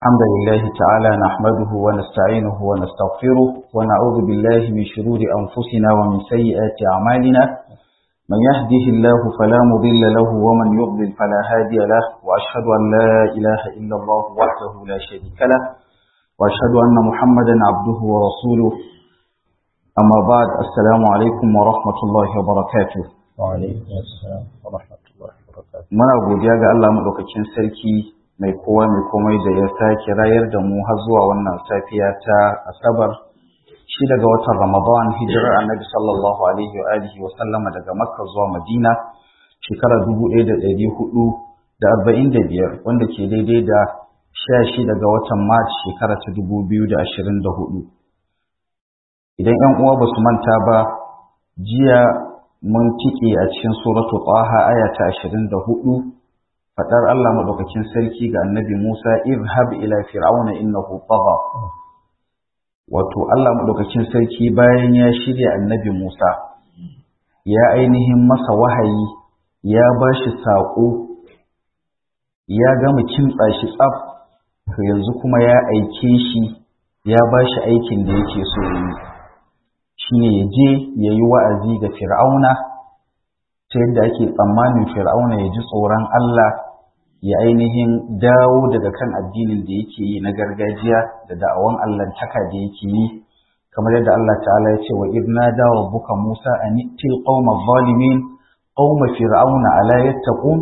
الحمد لله تعالى نحمده ونستعينه ونستغفره ونعوذ بالله من شرور أنفسنا ومن سيئات أعمالنا من يهده الله فلا مضل له ومن يضلل فلا هادي له وأشهد أن لا إله إلا الله وحده لا شريك له وأشهد أن محمدا عبده ورسوله أما بعد السلام عليكم ورحمة الله وبركاته وعليكم السلام ورحمة الله وبركاته muna godiya ga Allah madaukakin sarki mai kowa mai komai da ya sake rayar da mu har zuwa wannan safiya ta asabar shi daga watan ramadan hijirar annabi sallallahu alaihi wa alihi wa sallama daga makka zuwa madina shekara dubu ɗaya da ɗari hudu da arba'in da biyar wanda ke daidai da sha shi daga watan march shekara ta dubu biyu da ashirin da hudu idan yan uwa ba su manta ba jiya mun tike a cikin suratu taha aya ta ashirin da hudu faɗar Allah maɗaukakin sarki ga annabi Musa irhab ila fir'auna innahu tagha wato Allah maɗaukakin sarki bayan ya shirya annabi Musa ya ainihin masa wahayi ya ba shi saƙo ya gama kimtsa shi tsaf to yanzu kuma ya aike shi ya ba shi aikin da yake so yi shine ya je ya yi wa'azi ga fir'auna ta yadda ake tsammanin fir'auna ya ji tsoron Allah ya ainihin dawo daga kan addinin da yake yi na gargajiya da da'awan allantaka da yake yi kamar yadda Allah ta'ala ya ce wa idna da rabbuka Musa an til qauma zalimin qauma fir'auna ala yattaqun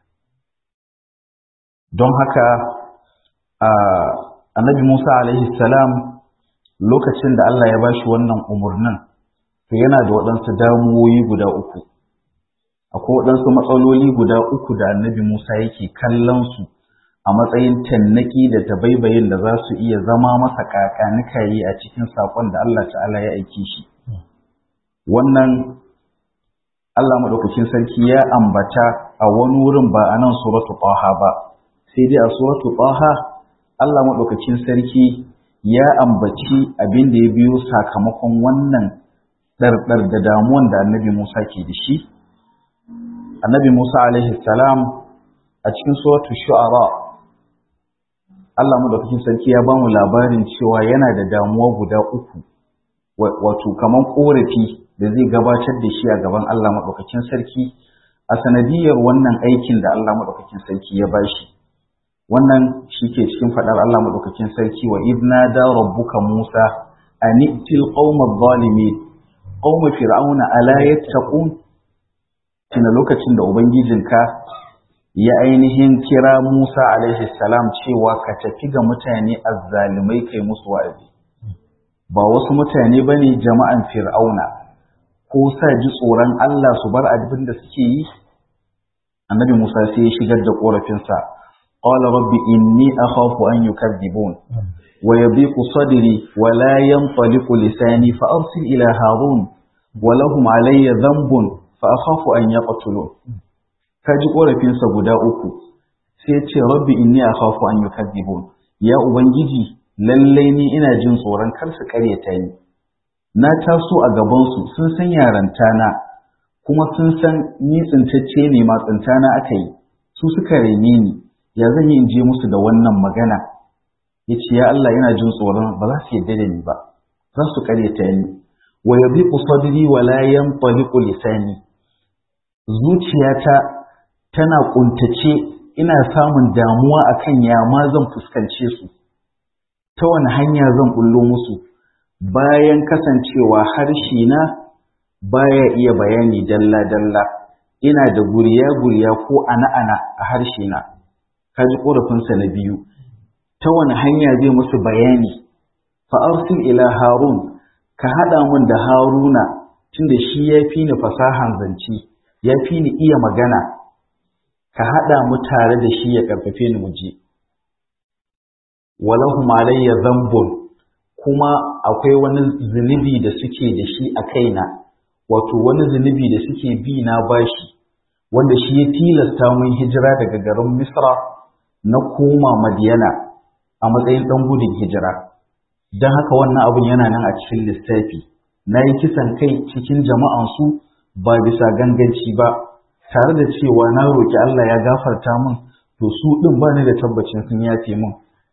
don haka annabi Musa alaihi salam lokacin da Allah ya bashi wannan umurnin to yana da waɗansu damuwoyi guda uku akwai waɗansu matsaloli guda uku da annabi Musa yake kallon su a matsayin tannaki da tabaibayin da za su iya zama masa kakanikayi a cikin saƙon da Allah ta'ala ya aiki shi. Wannan Allah maɗaukakin sarki ya ambata a wani wurin ba a nan suratu Taha ba, sai dai a suratu Taha Allah maɗaukakin sarki ya ambaci abin da ya biyo sakamakon wannan ɗarɗar da damuwan da annabi Musa ke da shi. annabi Musa alaihi salam a cikin suratul shu'ara Allah madaukakin sarki ya bamu labarin cewa yana da damuwa guda uku wato kaman korafi da zai gabatar da shi a gaban Allah madaukakin sarki a sanadiyar wannan aikin da Allah madaukakin sarki ya bashi wannan shike cikin fadar Allah madaukakin sarki wa idna da rabbuka Musa anitil qauma zalimin qauma fir'auna ala yattaqun tuna lokacin da Ubangijinka ya ainihin kira Musa alaihi salam cewa ka tafi ga mutane azzalumai kai musu wa'azi. Ba wasu mutane ba ne jama'an fir'auna, ko sa ji tsoron Allah su bar abin da suke yi? Annabi Musa sai ya shigar da ƙorafinsa, Qala rabbi inni akhafu an yukadzibun wa yabiqu sadri wa la yanṭaliqu lisani fa arsil ila harun wa lahum alayya dhanbun fa akhafu an yaqtulun ka ji korafinsa guda uku sai ce rabbi inni akhafu an yukadzibun ya ubangiji lallai ni ina jin tsoron kar su karyata ni na taso a gaban su sun san yaranta na kuma sun san ni tsintacce ne ma tsintana aka yi su suka rene ni ya zan yi in je musu da wannan magana ya ce ya Allah yana jin tsoron ba za su yarda da ni ba za su karyata ni wa yabiqu sadri wa la yanṭaliqu lisani zuciyata tana kuntace ina samun damuwa akan ya ma zan fuskance su ta wani hanya zan bullo musu bayan kasancewa harshe na baya iya bayani dalla dalla ina da guriya guriya ko ana ana a harshe na kaji korafinsa na biyu ta wani hanya zai musu bayani fa arsil ila harun ka haɗa mun da haruna tunda shi ya fi ni fasahan zance ya fi ni iya magana ka haɗa mu tare da shi ya ƙarfafe ni muje walahu malayya zambun kuma akwai wani zunubi da suke da shi a kaina wato wani zunubi da suke bi na bashi wanda shi ya tilasta mun hijira daga garin misra na koma madiyana a matsayin ɗan gudun hijira don haka wannan abun yana nan a cikin lissafi na yi kisan kai cikin jama'ansu ba bisa ganganci ba tare da cewa na roƙi Allah ya gafarta min to su ɗin ba ni da tabbacin sun yafe min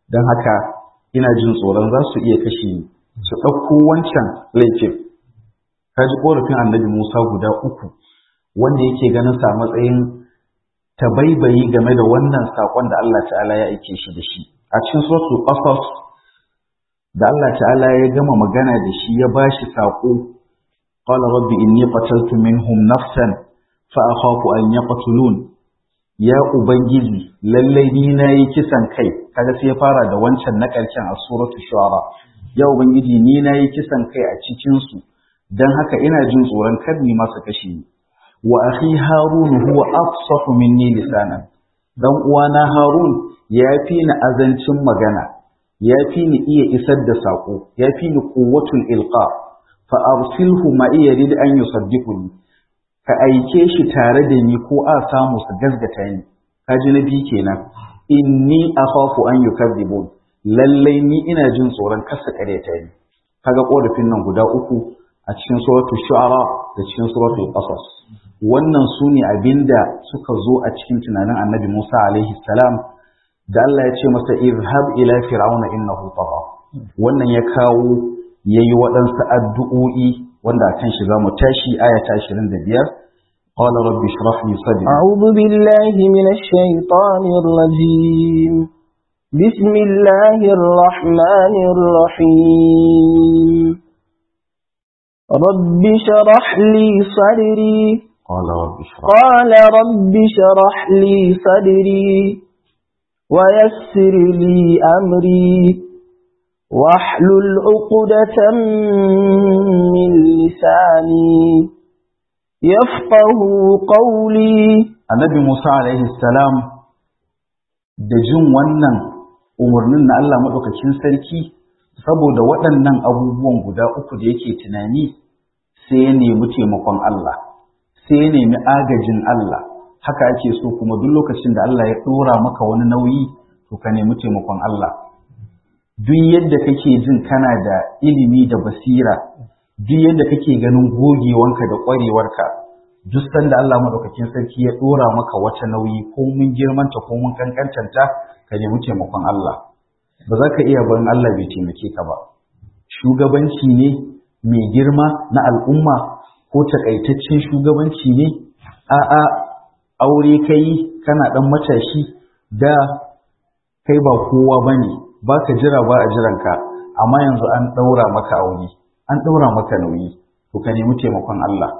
don haka ina jin tsoron za su iya kashe ni su ɗauko wancan laifin ka ji ƙorafin annabi musa guda uku wanda yake ganin sa matsayin tabaibayi game da wannan saƙon da allah ta'ala ya aike shi da shi a cikin suratul qasas da allah ta'ala ya gama magana da shi ya bashi saƙo qala rabbi inni qataltu minhum nafsan fa akhafu an yaqtulun ya ubangiji lallai ni nayi kisan kai kaga sai ya fara da wancan na ƙarshen a suratul shu'ara ya ubangiji ni nayi kisan kai a cikin su dan haka ina jin tsoron kar ni masa kashe ni wa akhi harun huwa afsahu minni lisanan dan uwana harun ya fi ni azancin magana ya fi ni iya isar da sako ya fi ni quwwatul ilqa fa arsilhu ma iya rid an yusaddiquni ka aike shi tare da ni ko a samu su gazgata ni kaji na biyu kenan inni akhafu an yukadzibun lallai ni ina jin tsoron kasa kareta ni kaga korafin nan guda uku a cikin suratul shu'ara da cikin suratul qasas wannan su ne abinda suka zo a cikin tunanin annabi Musa alaihi salam da Allah ya ce masa izhab ila fir'auna innahu tagha wannan ya kawo yayi waɗansu addu'o'i wanda a kan shi za mu tashi aya ta 25 قال رب اشرح لي صدري أعوذ بالله من الشيطان الرجيم بسم الله الرحمن الرحيم رب شرح لي صدري قال رب اشرح قال رب شرح لي صدري ويسر لي أمري واحلل عقدة من لساني يفقه قولي annabi Musa alaihi salam da jin wannan umarnin na Allah maɗaukakin sarki saboda waɗannan abubuwan guda uku da yake tunani sai ya nemi taimakon Allah sai ya nemi agajin Allah haka ake so kuma duk lokacin da Allah ya ɗora maka wani nauyi to ka nemi taimakon Allah duk yadda kake jin kana da ilimi da basira duk yadda kake ganin gogewanka da ƙwarewarka duk sanda Allah madaukakin sarki ya ɗora maka wata nauyi ko mun girmanta ko mun kankantanta ka nemi taimakon Allah ba za ka iya barin Allah bai taimake ka ba shugabanci ne mai girma na al'umma ko takaitaccen shugabanci ne a'a aure kai kana ɗan matashi da kai ba kowa bane ba ka jira ba a jiranka amma yanzu an ɗaura maka aure an ɗaura maka nauyi to ka nemi taimakon Allah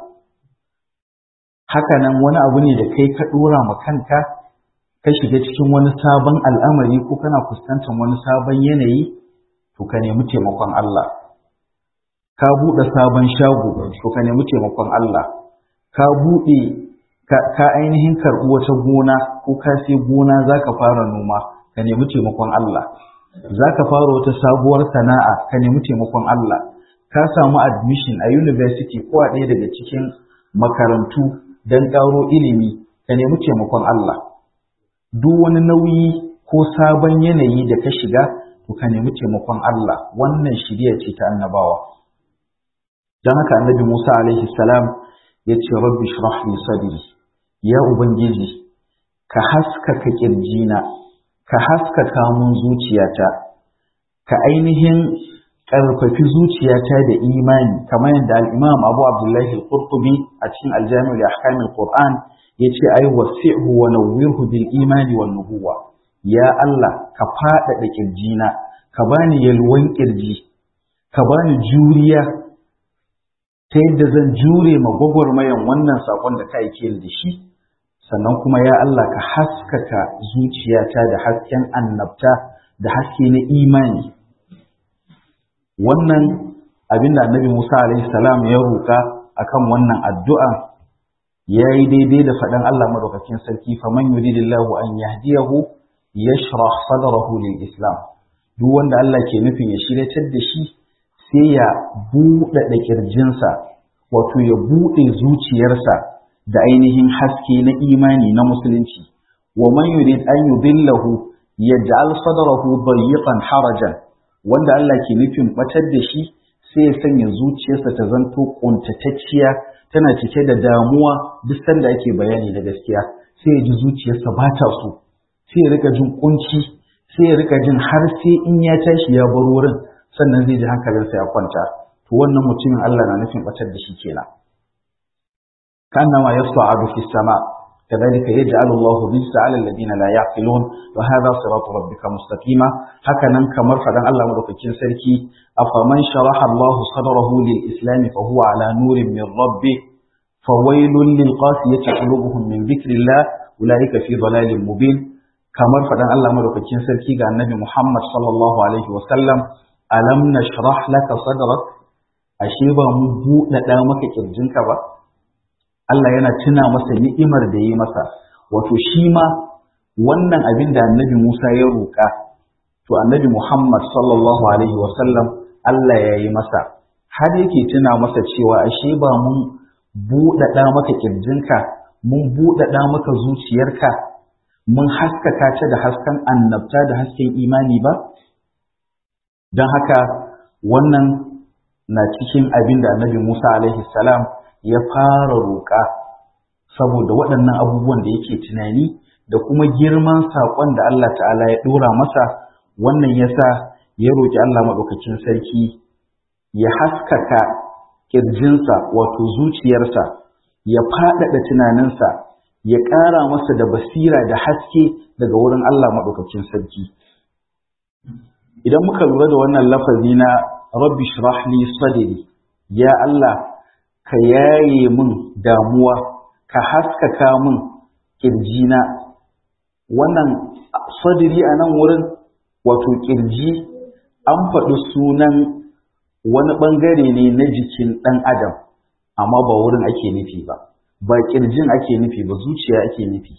haka nan wani abu ne da kai ka ɗora ma kanka ka shiga cikin wani sabon al'amari ko kana fuskantar wani sabon yanayi to ka nemi taimakon Allah ka buɗe sabon shago to ka nemi taimakon Allah ka buɗe ka ainihin karɓi wata gona ko ka sai gona za ka fara noma ka nemi taimakon Allah za ka fara wata sabuwar sana'a ka nemi taimakon Allah ka samu admission a university ko a ɗaya daga cikin makarantu don ƙaro ilimi ka nemi taimakon Allah duk wani nauyi ko sabon yanayi da ka shiga to ka nemi taimakon Allah wannan shirya ce ta annabawa don haka annabi Musa alaihi salam ya ce rabbi shrah li sadri ya ubangiji ka haskaka kirjina ka haskaka mun zuciyata ka ainihin ƙarfafi zuciyata da imani kamar yadda al-Imam Abu Abdullahi al-Qurtubi a cikin al-Jami' li ahkam al-Qur'an yace ay wasi'hu wa nawwirhu bil imani wan nubuwa ya Allah ka faɗaɗa kirjina ka bani yalwan kirji ka bani juriya ta yadda zan jure ma gwagwarmayan wannan sakon da ka aike da shi sannan kuma ya Allah ka haskaka zuciyata da hasken annabta da haske na imani wannan abin da annabi Musa alaihi salam ya roƙa akan wannan addu'a ya yi daidai da faɗin Allah madaukakin sarki faman yuridillahu an yahdiyahu yashrah sadrahu lil islam duk wanda Allah ke nufin ya shiryatar da shi sai ya buɗe da kirjinsa wato ya buɗe zuciyarsa da ainihin haske na imani na musulunci wa man yurid an yudillahu yaj'al sadrahu dayyqan harajan wanda Allah ke nufin batar da shi sai ya sanya zuciyarsa ta zanto kuntatacciya tana cike da damuwa duk sanda ake bayani da gaskiya sai ya ji zuciyarsa ba ta so sai ya rika jin kunci sai ya rika jin har sai in ya tashi ya bar wurin sannan zai ji hankalinsa ya kwanta to wannan mutumin Allah na nufin batar da shi kenan كأنما يصعد في السماء كذلك يجعل الله الرجس على الذين لا يعقلون وهذا صراط ربك مستقيما هكذا كمر فدان الله مدوكين سركي أفمن شرح الله صدره للإسلام فهو على نور من ربه فويل للقاسية قلوبهم من ذكر الله أولئك في ضلال مبين كمر فدان الله مدوكين سركي قال النبي محمد صلى الله عليه وسلم ألم نشرح لك صدرك أشيبا مبوء لدامك كرجنك بقى Allah yana tuna masa ni'imar da yi masa wato shi ma wannan abin da annabi Musa ya roƙa to annabi Muhammad sallallahu alaihi wasallam Allah ya yi masa har yake tuna masa cewa ashe ba mun buɗaɗa maka ƙirjinka mun buɗaɗa maka zuciyarka mun haskaka ta da hasken annabta da hasken imani ba don haka wannan na cikin abin da annabi Musa alaihi salam ya fara roƙa saboda waɗannan abubuwan da yake tunani da kuma girman saƙon da Allah ta'ala ya ɗora masa wannan ya sa ya roƙi Allah maɗaukakin sarki ya haskaka ƙirjinsa wato zuciyarsa ya faɗaɗa tunaninsa ya ƙara masa da basira da haske daga wurin Allah maɗaukakin sarki idan muka lura da wannan lafazi na rabbi shrah li sadri ya Allah ka yaye min damuwa ka haskaka min kirjina wannan sadiri a nan wurin wato kirji an faɗi sunan wani ɓangare ne na jikin ɗan adam amma ba wurin ake nufi ba ba kirjin ake nufi ba zuciya ake nufi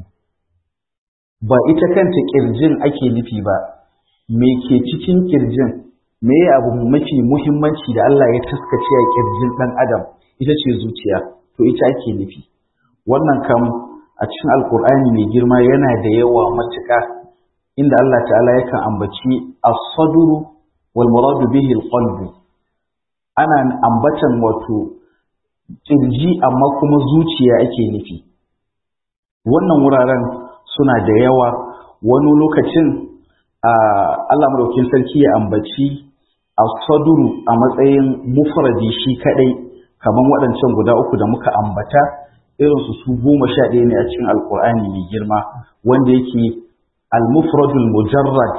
ba ita kanta kirjin ake nufi ba me ke cikin kirjin me abu mafi muhimmanci da Allah ya taskace a kirjin ɗan adam ita ce zuciya to ita ake nufi wannan kam a cikin alkur'ani mai girma yana da yawa matuƙa inda Allah ta'ala yakan ambaci as-sadru wal muradu bihi al ana ambatan wato kirji amma kuma zuciya ake nufi wannan wuraren suna da yawa wani lokacin Allah madaukin sarki ya ambaci as-sadru a matsayin mufradi shi kadai kamar waɗancan guda uku da muka ambata irinsu su goma sha ɗaya ne a cikin alkur'ani mai girma wanda yake al-mufradul mujarrad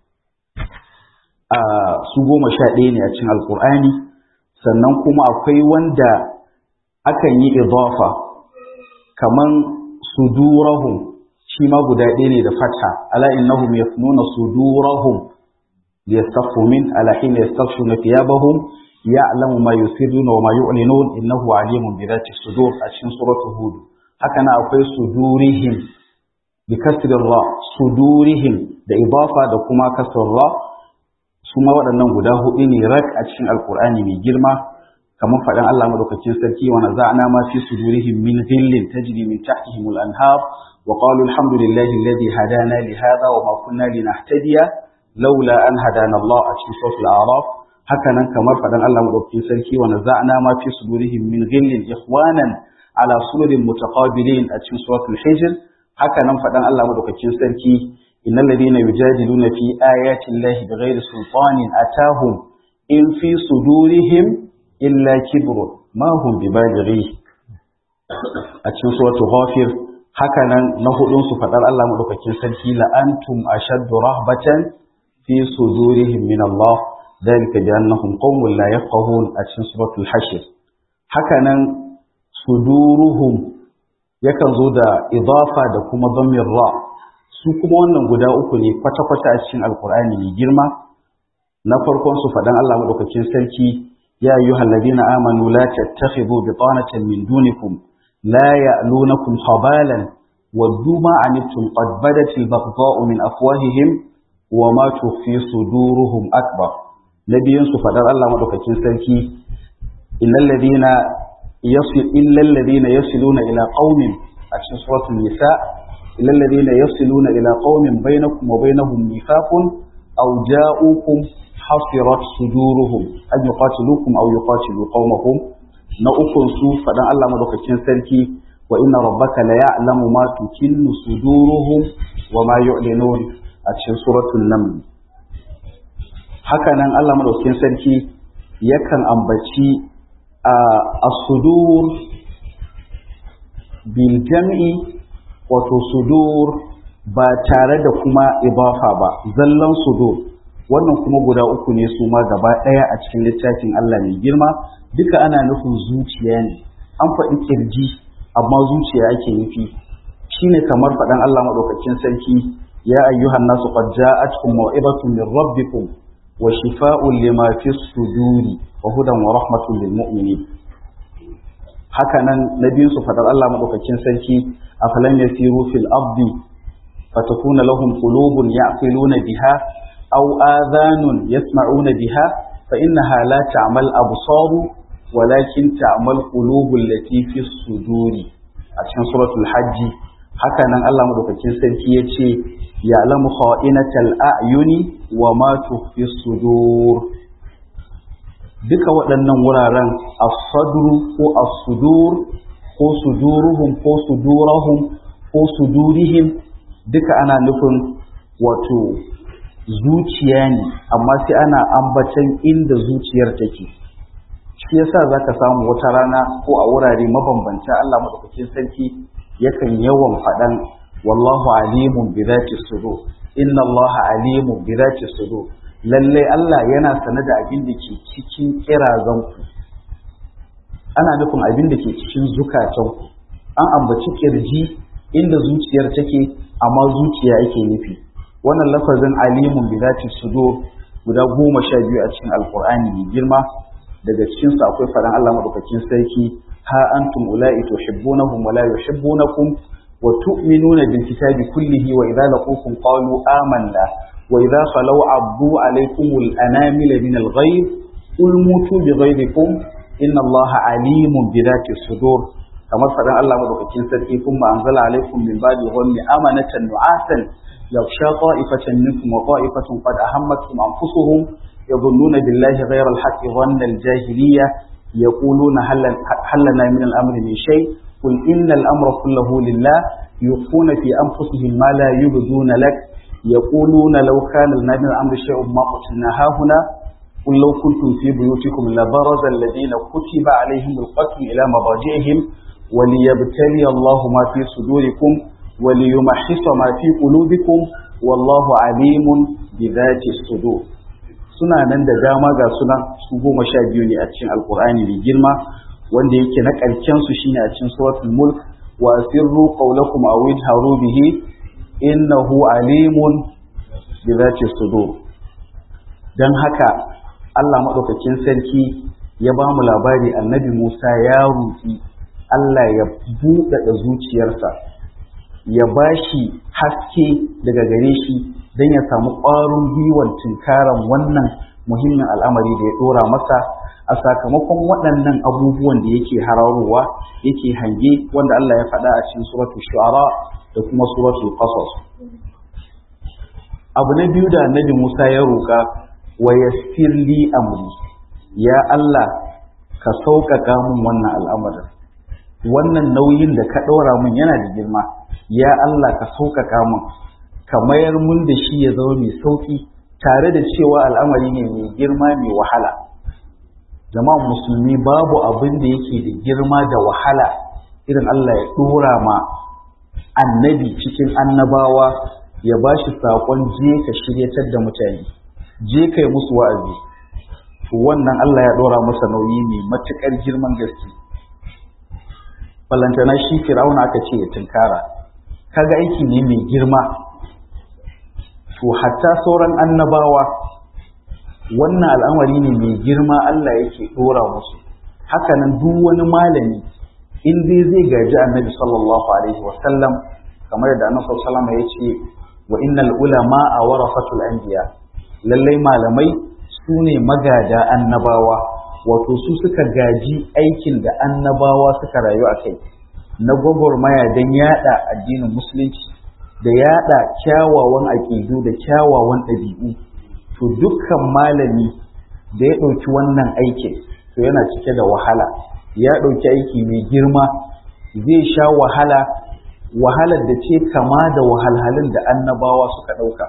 a su goma sha ɗaya ne a cikin alkur'ani sannan kuma akwai wanda akan yi idafa kaman sudurahum shi ma guda ɗaya ne da fatha ala innahum yafnuna sudurahum liyastaghfu min ala hina yastaghfuna thiyabahum ya'lamu ma yusirruna wa ma yu'linun innahu alimun bi dhati sudur a cikin suratul hud haka na akwai sudurihim bi kasri ra sudurihim da idafa da kuma kasr ra su ma waɗannan guda hudu ne rak a cikin alqur'ani mai girma kamar faɗin Allah madaukakin sarki wa naza'na ma fi sudurihim min ghillin tajri min tahtihim al-anhar wa qalu alhamdulillahi alladhi hadana li hadha wa ma kunna linahtadiya laula an hadana Allah a cikin suratul a'raf haka nan kamar faɗin Allah madaukakin sarki wa naza'na ma fi sudurihim min ghillin ikhwanan ala sururin mutaqabilin a cikin suratul hijr haka nan faɗin Allah madaukakin sarki innal ladina yujadiluna fi ayati llahi bighairi sultanin atahum in fi sudurihim illa kibrun ma hum bibalighi a cikin suratul ghafir haka nan na hudun su faɗar Allah madaukakin sarki la antum ashaddu rahbatan fi sudurihim min Allah ذلك بأنهم قوم لا يفقهون أتشن سورة الحشر هكذا صدورهم yakan zo da idafa da kuma zammin ra su kuma wannan guda uku ne kwata-kwata a cikin alkur'ani mai girma na farkon su faɗan Allah maɗaukakin sarki ya yi halladina amanu la tattakhidhu bitanatan min dunikum la ya'lunakum khabalan waddu ma anittum qad badat al-baghdha'u min afwahihim wa ma tukhfi suduruhum akbar na biyun su faɗar Allah maɗaukakin sarki illal ladina yasil illal ladina yasiluna ila qaumin a cikin suratul nisa illal ladina yasiluna ila qaumin bainakum wa bainahum mithaqun aw ja'ukum hasirat suduruhum an yuqatilukum aw yuqatilu qaumahum na ukun su faɗan Allah maɗaukakin sarki wa inna rabbaka la ya'lamu ma tukinnu suduruhum wa ma yu'linun a a cikin suratul naml haka nan Allah madaukakin sarki yakan ambaci a as-sudur bil jam'i wato sudur ba tare da kuma ibafa ba zallan sudur wannan kuma guda uku ne su ma gaba ɗaya a cikin littafin Allah mai girma duka ana nufin zuciya ne an faɗi kirji amma zuciya ake nufi shine kamar faɗan Allah maɗaukakin sarki ya ayyuhan nasu qad ja'atkum maw'ibatun min rabbikum wa shifaa'un lima fi suduri wa hudan wa rahmatun lil mu'minin haka nan nabiyin su faɗar Allah maɗaukakin sarki afalam yasiru fil ardi fatakuna lahum qulubun ya'qiluna biha aw adhanun yasma'una biha fa innaha la ta'mal absaru walakin ta'mal qulubul lati fi suduri a cikin suratul hajji haka nan Allah madaukakin sarki yace ya'lamu kha'inatal a'yuni wa ma tukhfi sudur duka waɗannan wuraren as-sadru ko as-sudur ko suduruhum ko sudurahum ko sudurihim duka ana nufin wato zuciya ne amma sai ana ambatan inda zuciyar take shi yasa zaka samu wata rana ko a wurare mabambanta Allah madaukakin sarki yakan yawan faɗan wallahu alimun bi zati sudur inna Allah alimun bi zati sudur lalle Allah yana sane da abin da ke cikin kirazanku ana nufin abin da ke cikin zukatanku an ambaci kirji inda zuciyar take amma zuciya ake nufi wannan lafazin alimun bi zati sudur guda goma sha biyu a cikin alqur'ani mai girma daga cikin su akwai faɗan Allah madaukakin sarki ha antum ula'i tuhibbunahum wa la yuhibbunakum wa tu'minuna bil kitabi kullihi wa idza laqukum qalu amanna wa idza khalaw abdu alaykum al anamila min al ghayb qul mutu bi ghayrikum inna Allah alimun bi dhati sudur kamar faɗan Allah madaukakin sarki kuma anzala alaykum min ba'di ghammi amanatan nu'asan yaghsha ta'ifatan minkum wa ta'ifatun qad ahammatkum anfusuhum يظنون بالله غير الحق ظن الجاهلية يقولون هل, هل لنا من الأمر من شيء قل إن الأمر كله لله يخفون في أنفسهم ما لا يبدون لك يقولون لو كان لنا من الأمر شيء ما قتلنا هاهنا قل لو كنتم في بيوتكم لبرز الذين كتب عليهم القتل إلى مضاجعهم وليبتلي الله ما في صدوركم وليمحص ما في قلوبكم والله عليم بذات الصدور suna nan da dama ga suna su goma sha biyu ne a cikin alkur'ani mai girma wanda yake na ƙarshen su shine a cikin suratul mulk wa sirru qawlakum aw idharu bihi innahu alimun bi zati sudur dan haka Allah madaukakin sarki ya ba mu labari annabi Musa ya roki Allah ya buɗaɗa zuciyarsa ya bashi haske daga gare shi don ya samu ƙwarin gwiwar tunkaran wannan muhimmin al'amari da ya ɗora masa a sakamakon waɗannan abubuwan da yake hararowa yake hange wanda Allah ya faɗa a cikin suratu shu'ara da kuma suratu qasas abu na biyu da annabi Musa ya roƙa wa yassir li amri ya Allah ka sauƙaƙa min wannan al'amarin wannan nauyin da ka ɗora min yana da girma ya Allah ka sauƙaƙa min ka mayar mun da shi ya zama mai sauƙi tare da cewa al'amari ne mai girma mai wahala jama'an musulmi babu abin da yake da girma da wahala irin Allah ya ɗora ma annabi cikin annabawa ya ba shi saƙon je ka shiryatar da mutane je kai musu wa'azi to wannan Allah ya ɗora masa nauyi mai matuƙar girman gaske balantana shi fir'auna aka ce ya tunkara kaga aiki ne mai girma to hatta sauran annabawa wannan al'amari ne mai girma Allah yake dora musu hakanan duk wani malami in dai zai gaji annabi sallallahu alaihi wa sallam kamar da annabi sallallahu alaihi wa sallam ya ce wa innal ulama a warasatul anbiya lallai malamai su ne magada annabawa wato su suka gaji aikin da annabawa suka rayu a kai na gwagwarmaya don yada addinin musulunci da yada kyawawan aƙidu da kyawawan ɗabi'u to dukkan malami da ya ɗauki wannan aikin to yana cike da wahala ya ɗauki aiki mai girma zai sha wahala wahalar da ce kama da wahalhalun da annabawa suka ɗauka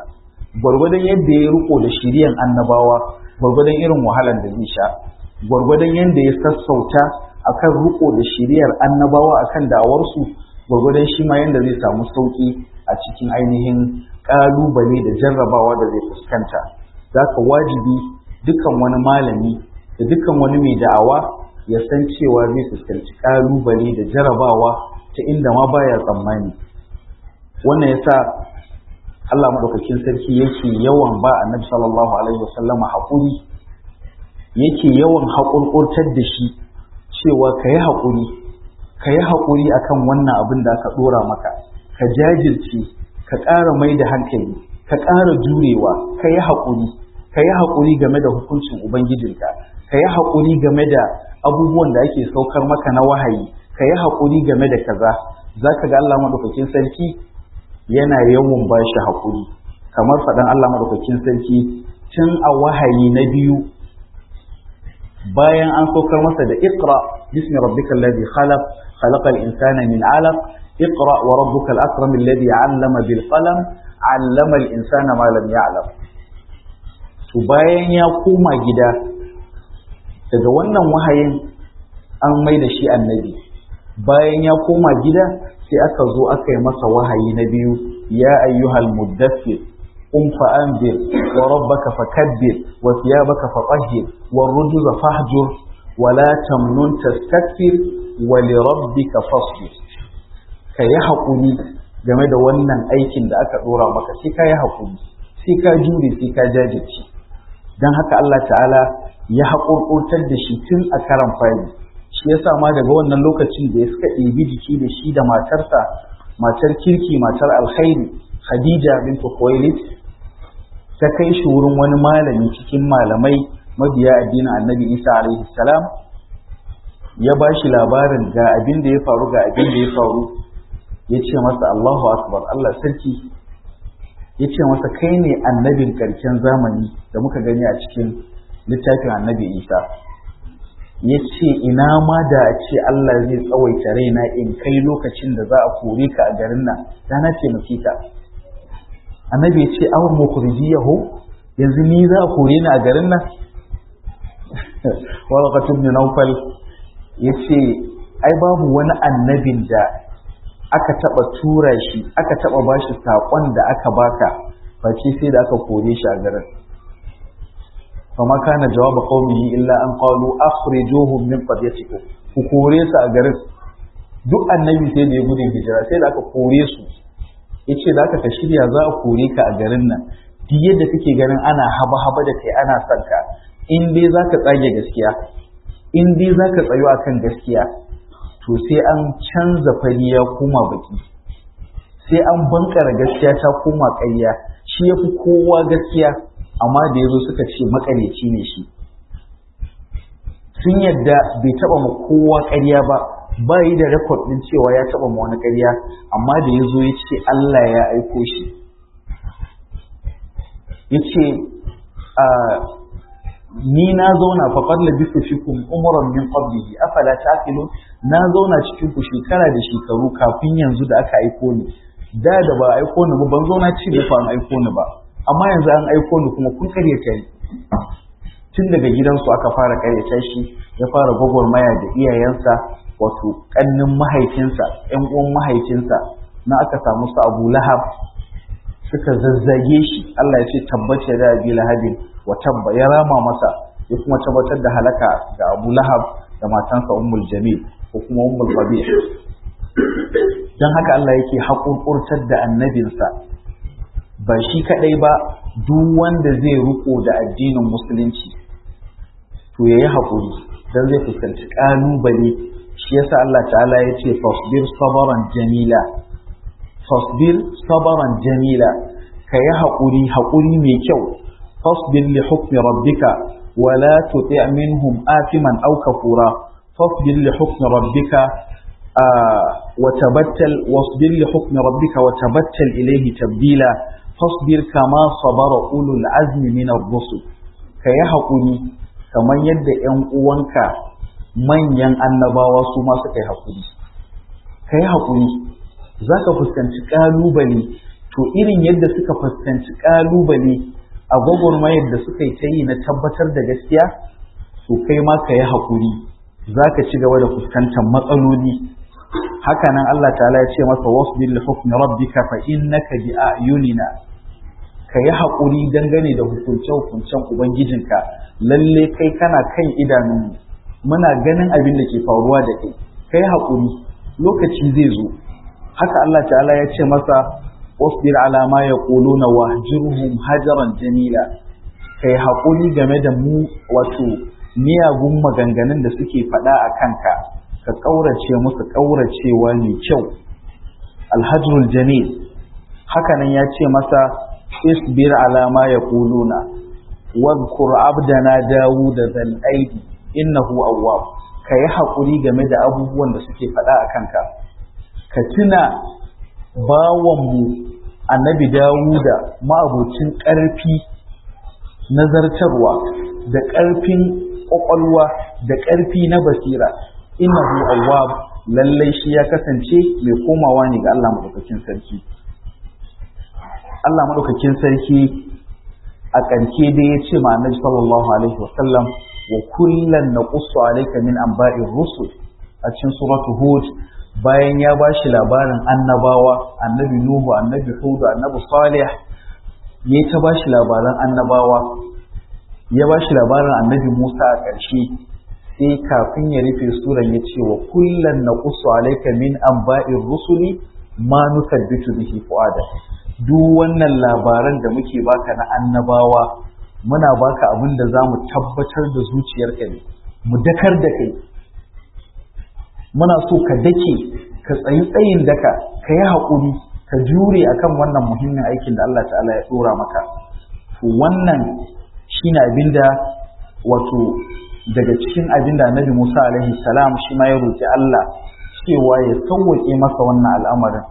gwargwadon yadda ya riko da shiriyan annabawa gwargwadon irin wahalar da zai sha gwargwadon yadda ya sassauta akan riko da shiriyar annabawa akan da'awarsu gwargwadon shi ma yadda zai samu sauki a cikin ainihin kalubale da jarrabawa da zai fuskanta za ka wajibi dukkan wani malami da dukkan wani mai da'awa ya san cewa zai fuskanci kalubale da jarrabawa ta inda ma baya tsammani wannan yasa Allah madaukakin sarki yake yawan ba annabi sallallahu alaihi wasallama haƙuri yake yawan haƙurƙurtar da shi cewa ka yi haƙuri ka yi haƙuri akan wannan abin da aka ɗora maka ka jajirce ka ƙara mai da hankali ka ƙara jurewa ka yi haƙuri ka yi haƙuri game da hukuncin ubangijinka ka yi haƙuri game da abubuwan da ake saukar maka na wahayi ka yi haƙuri game da kaza za ka ga Allah maɗaukakin sarki yana yawan ba shi haƙuri kamar faɗan Allah maɗaukakin sarki tun a wahayi na biyu bayan an saukar masa da iqra bismi rabbikal ladhi khalaq khalaqal insana min 'alaq iqra wa rabbukal akram alladhi 'allama bil qalam 'allama al insana ma lam ya'lam to bayan ya koma gida daga wannan wahayin an mai da shi annabi bayan ya koma gida sai aka zo aka yi masa wahayi na biyu ya ayyuhal muddathir قم فأنذر وربك فكبر وثيابك فطهر والرجز فاهجر ولا تمنن تستكثر ولربك فاصبر كي حقوني game da wannan aikin da aka dora maka sai ka yi haƙuri sai ka jure sai ka jajirce don haka Allah ta'ala ya haƙurƙurtar da shi tun a karan fari shi ya sa ma daga wannan lokacin da ya suka ɗebi jiki da shi da matarsa matar kirki matar alkhairi Khadija bintu Khuwailid ta kai shi wurin wani malami cikin malamai mabiya addinin Annabi Isa alaihi salam ya ba shi labarin ga abin da ya faru ga abin da ya faru ya ce masa Allahu akbar Allah sarki ya ce masa kai ne annabin karshen zamani da muka gani a cikin littafin Annabi Isa ya ce ina ma da a ce Allah zai tsawaita raina in kai lokacin da za a kore ka a garin nan da na taimake ka annabi ya ce awon mukhrijiyahu yanzu ni za a kore ni a garin nan warqatu ibn nawfal yace ai babu wani annabin da aka taba tura shi aka taba bashi sakon da aka baka face sai da aka kore shi a garin فما كان جواب قومه إلا أن قالوا أخرجوهم من قريتكم ku kore su a garin duk annabi sai da ya gudun hijira sai da aka kore su ya ce da aka ka shirya za a kore ka a garin nan duk yadda kake ganin ana haba haba da kai ana son ka in dai za ka tsage gaskiya in dai za ka tsayo akan gaskiya to sai an canza fari ya koma baki sai an bankara gaskiya ta koma ƙarya shi ya fi kowa gaskiya amma da ya zo suka ce makareci ne shi sun yadda bai taba ma kowa ƙarya ba ba yi da rekod ɗin cewa ya taba ma wani ƙarya amma da ya zo ya ce Allah ya aiko shi ya ce ni na zauna faƙar labisu fikum umuran min qablihi afala taqilun na zauna cikin ku shekara da shekaru kafin yanzu da aka aiko ni da da ba aiko ni ba ban zauna ci da an aiko ni ba amma yanzu an aiko ni kuma kun karyata ni tun daga gidansu aka fara karyata shi ya fara gwagwarmaya da iyayensa wato kannin mahaifinsa ƴan uwan mahaifinsa na aka samu su Abu Lahab suka zazzage shi Allah ya ce tabbace da Abi Lahabin wa tabba ya rama masa ya kuma tabbatar da halaka ga Abu Lahab da matansa Ummul Jamil ko kuma Ummul Qabih dan haka Allah yake haƙurƙurtar da annabinsa ba shi kadai ba duk wanda zai riko da addinin musulunci to yayi haƙuri dan zai fuskanci ƙalubale shi yasa Allah ta'ala ya ce fasbir sabaran jamila fasbir sabaran jamila kayi haƙuri haƙuri mai kyau fasbir li hukmi rabbika wala tuti' minhum athiman aw kafura fasbir li hukmi rabbika وتبتل واصبر لحكم ربك وتبتل إليه تبديلا fasbir kama sabara ulul azmi min ar-rusul kayi hakuri kamar yadda ƴan uwanka manyan annabawa su ma suka yi hakuri kayi hakuri zaka fuskanci kalubale to irin yadda suka fuskanci ƙalubale a gwagwarmayar da suka yi ta yi na tabbatar da gaskiya to kai ma ka yi haƙuri za ka ci gaba da fuskantar matsaloli hakanan Allah ta'ala ya ce masa wasbir li hukmi rabbika fa innaka bi ayunina ka yi haƙuri dangane da hukunce-hukuncen ubangijinka lalle kai kana kan idanunmu muna ganin abin da ke faruwa da kai kai haƙuri lokaci zai zo haka Allah ta'ala ya ce masa wasbir ala ma yaquluna wahjurhum hajaran jamila kai haƙuri game da mu wato miyagun maganganun da suke faɗa a kanka ka ƙaurace musu ƙauracewa mai kyau alhajrul jamil hakanan ya ce masa isbir ala ma yaquluna wadhkur abdana dawud zal aidi innahu awwab kai haƙuri game da abubuwan da suke faɗa a kanka ka tuna bawanmu annabi dawuda ma'abocin ƙarfi nazartarwa da ƙarfin ƙwaƙwalwa da ƙarfi na basira innahu awwab lallai shi ya kasance mai komawa ne ga Allah madaukakin sarki Allah madaukakin sarki a ƙarke dai ya ce ma annabi sallallahu alaihi wasallam wa kullan naqussu alayka min anba'ir rusul a cikin suratu hud bayan ya bashi labarin annabawa annabi nuhu annabi hud annabi salih ya ta bashi labaran annabawa ya bashi labarin annabi musa a ƙarshe sai kafin ya rufe suran ya ce wa kullan naqussu alayka min anba'ir rusuli ma nusabbitu bihi fu'ada duk wannan labaran da muke baka na annabawa muna baka abin da za mu tabbatar da zuciyarka ne mu dakar da kai muna so ka dake ka tsayi tsayin daka ka yi haƙuri ka jure akan wannan muhimmin aikin da Allah ta'ala ya ɗora maka to wannan shine abin da wato daga cikin abin da annabi Musa alaihi salam shi ma ya roƙi Allah cewa ya sauwaƙe masa wannan al'amarin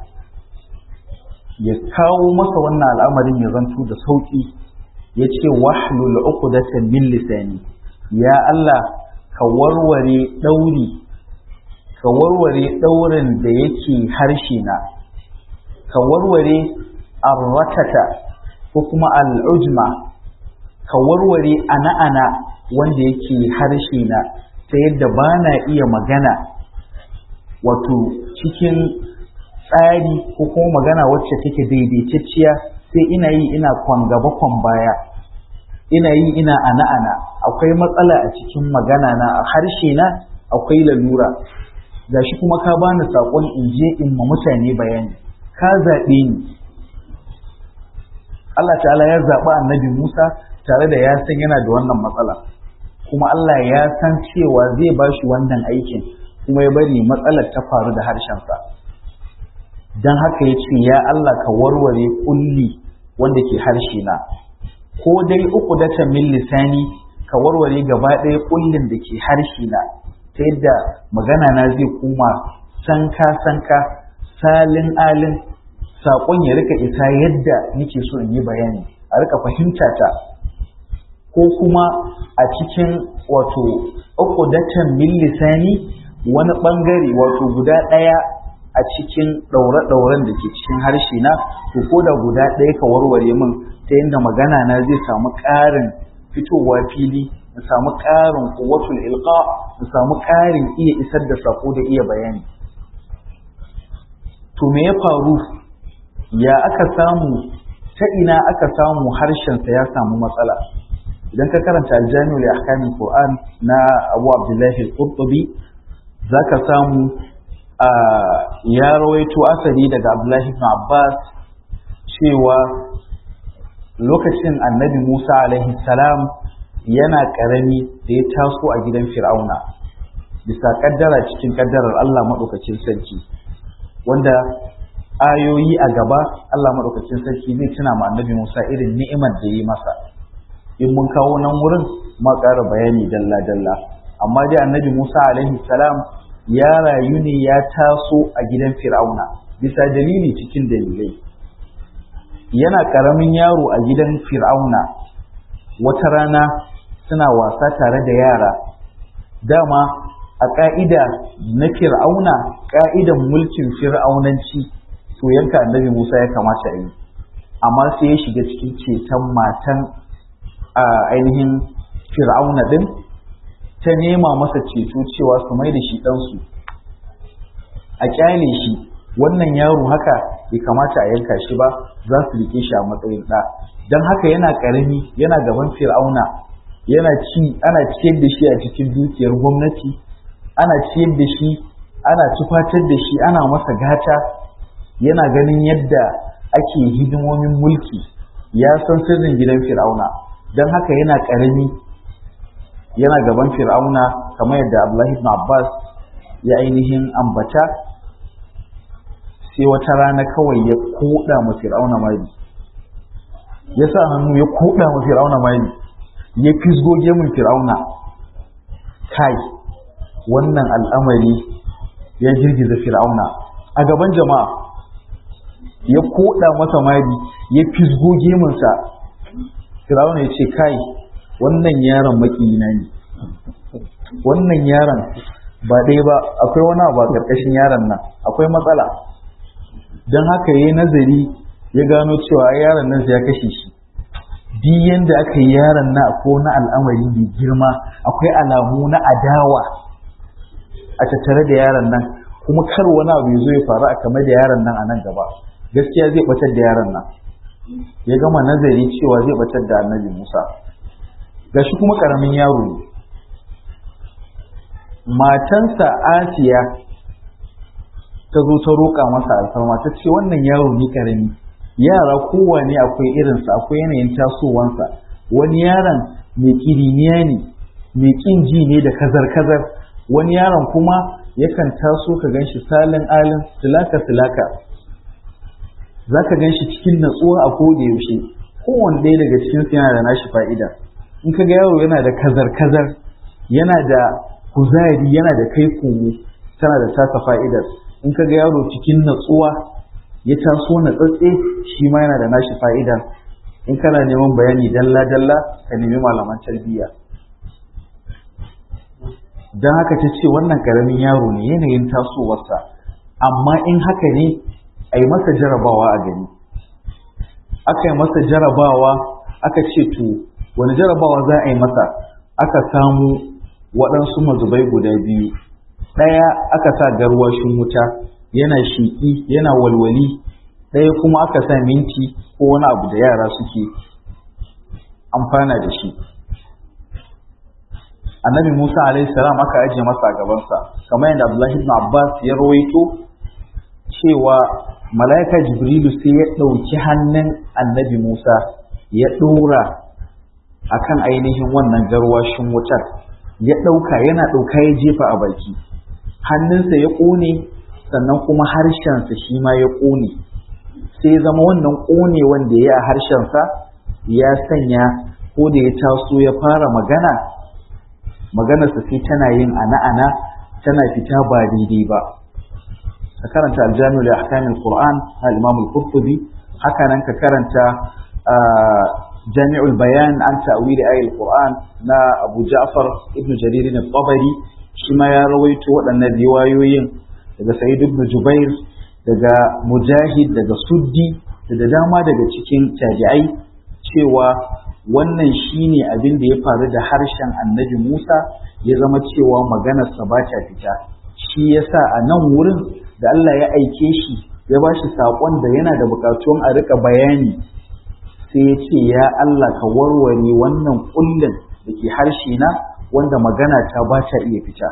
ya kawo masa wannan al'amarin ya zanto da sauƙi ya ce wahlul uqdatan min lisani ya Allah ka warware ɗauri ka warware ɗaurin da yake harshe na ka warware arratata ko kuma al'ujma ka warware ana-ana wanda yake harshe na ta yadda ba na iya magana wato cikin tsari ko kuma magana wacce take daidaitacciya sai ina yi ina kwan gaba kwan baya ina yi ina ana ana akwai matsala a cikin magana na a harshe na akwai lalura gashi kuma ka bani sakon in je in ma mutane bayani ka zaɓe ni Allah ta'ala ya zaɓi annabi Musa tare da ya san yana da wannan matsala kuma Allah ya san cewa zai ba shi wannan aikin kuma ya bari matsalar ta faru da harshensa don haka ya ce ya Allah ka warware kulli wanda ke harshe na ko dai uku data min lisani ka warware gaba ɗaya kullin da ke harshe na ta yadda magana na zai koma sanka sanka salin alin saƙon ya rika isa yadda nake so in yi bayani a rika fahimta ta ko kuma a cikin wato uku datan min lisani wani ɓangare wato guda ɗaya a cikin ɗaure-ɗauren da ke cikin harshe na to ko da guda ɗaya ka warware min ta yadda magana na zai samu ƙarin fitowa fili na samu ƙarin kuwatul ilqa na samu ƙarin iya isar da sako da iya bayani to me ya faru ya aka samu ta ina aka samu harshensa ya samu matsala idan ka karanta aljami'u li ahkamil qur'an na abu abdullahi al-qurtubi zaka samu ya rawaito asali daga Abdullahi ibn Abbas cewa lokacin annabi Musa alaihi salam yana ƙarami da ya taso a gidan Fir'auna bisa ƙaddara cikin ƙaddarar Allah maɗaukacin sarki wanda ayoyi a gaba Allah maɗaukacin sarki zai tuna ma annabi Musa irin ni'imar da yi masa in mun kawo nan wurin ma ƙara bayani dalla-dalla amma dai annabi Musa alaihi salam ya rayu ne ya taso a gidan fir'auna bisa dalili cikin dalilai yana ƙaramin yaro a gidan fir'auna wata rana suna wasa tare da yara dama a ƙa'ida na fir'auna ƙa'idan mulkin fir'aunanci to yanka annabi musa ya kamata yi amma sai ya shiga cikin ceton matan ainihin fir'auna din ta nema masa ceto cewa su mai da shi ɗansu a kyale shi wannan yaro haka bai kamata a yanka shi ba za su rike shi a matsayin ɗa don haka yana ƙarami yana gaban fir'auna yana ci ana ciyar da shi a cikin dukiyar gwamnati ana ciyar da shi ana tufatar da shi ana masa gata yana ganin yadda ake hidimomin mulki ya san sirrin gidan fir'auna don haka yana ƙarami yana gaban fir'auna kamar yadda abdullahi ibn abbas ya ainihin ambata sai wata rana kawai ya koda ma fir'auna mari ya sa hannu ya koda ma fir'auna mari ya fisgo gemun fir'auna kai wannan al'amari ya girgiza fir'auna a gaban jama'a ya koda masa mari ya fisgo gemunsa fir'auna ya ce kai wannan yaron makiyina ne wannan yaron ba ɗaya ba akwai wani abu a ƙarƙashin yaron nan akwai matsala don haka ya yi nazari ya gano cewa yaron nan ya kashe shi duk yanda aka yi yaron na ko na al'amari mai girma akwai alamu na adawa a tattare da yaron nan kuma kar wani abu ya zo ya faru a kamar da yaron nan a nan gaba gaskiya zai batar da yaron nan ya gama nazari cewa zai batar da annabi musa gashi kuma karamin yaro ne matansa asiya ta zo ta roƙa masa alfarma ta ce wannan yaro ne karami yara kowane akwai irinsa akwai yanayin tasowansa wani yaron mai kiriniya ne mai ƙin ji ne da kazar-kazar wani yaron kuma yakan taso ka ganshi salin alin silaka-silaka za ka ganshi cikin natsuwa a koda yaushe kowane ɗaya daga cikinsu yana da nashi fa'ida in ka ga yaro yana da kazar-kazar yana da kuzari yana da kai komo tana da tasa fa'idar in ka ga yaro cikin natsuwa ya taso na tsatse shi ma yana da nashi fa'ida in kana neman bayani dalla-dalla ka nemi malaman tarbiyya don haka ta ce wannan karamin yaro ne yanayin tasowarsa amma in haka ne a yi masa jarabawa a gani aka yi masa jarabawa aka ce to wani jarabawa za a yi masa aka samu waɗansu mazubai guda biyu ɗaya aka sa garwashin wuta yana shiƙi yana walwali ɗaya kuma aka sa minti ko wani abu da yara suke amfana da shi annabi musa alaihi salam aka ajiye masa a gabansa kamar yadda abdullahi ibn abbas ya rawaito cewa mala'ika jibrilu sai ya ɗauki hannun annabi musa ya ɗora akan ainihin wannan garwashin wutar ya ɗauka yana ɗauka ya jefa a baki hannunsa ya ƙone sannan kuma harshensa shi ma ya ƙone sai zama wannan ƙone wanda ya a harshensa ya sanya ko da ya taso ya fara magana maganarsa sai tana yin ana-ana tana fita ba daidai ba ka karanta aljami'ul ahkamil qur'an na imam al-qurtubi haka nan ka karanta jami'ul bayan an ta'wili ayatul qur'an na abu ja'far ibn jarir al-tabari shi ma ya rawaito waɗannan riwayoyin daga sa'id ibn jubair daga mujahid daga suddi da dama daga cikin tabi'ai cewa wannan shine abin da ya faru da harshen annabi Musa ya zama cewa maganarsa ba ta fita shi yasa a nan wurin da Allah ya aike shi ya ba shi saƙon da yana da buƙatuwan a riƙa bayani sai ya ce ya Allah ka warware wannan ƙullin da ke harshe na wanda magana ta ba ta iya fita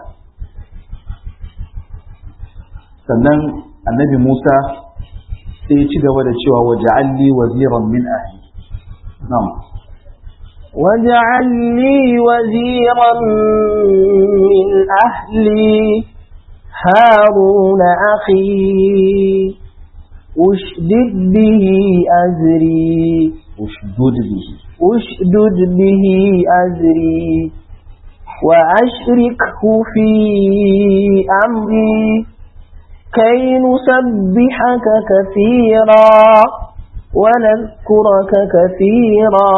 sannan annabi Musa sai ya ci gaba da cewa waja'alli waziran min ahli na'am واجعل لي وزيرا من أهلي هارون أخي أشدد به أزري ushdud bihi أشدد به أزري وأشركه في أمري كي نسبحك كثيرا ونذكرك كثيرا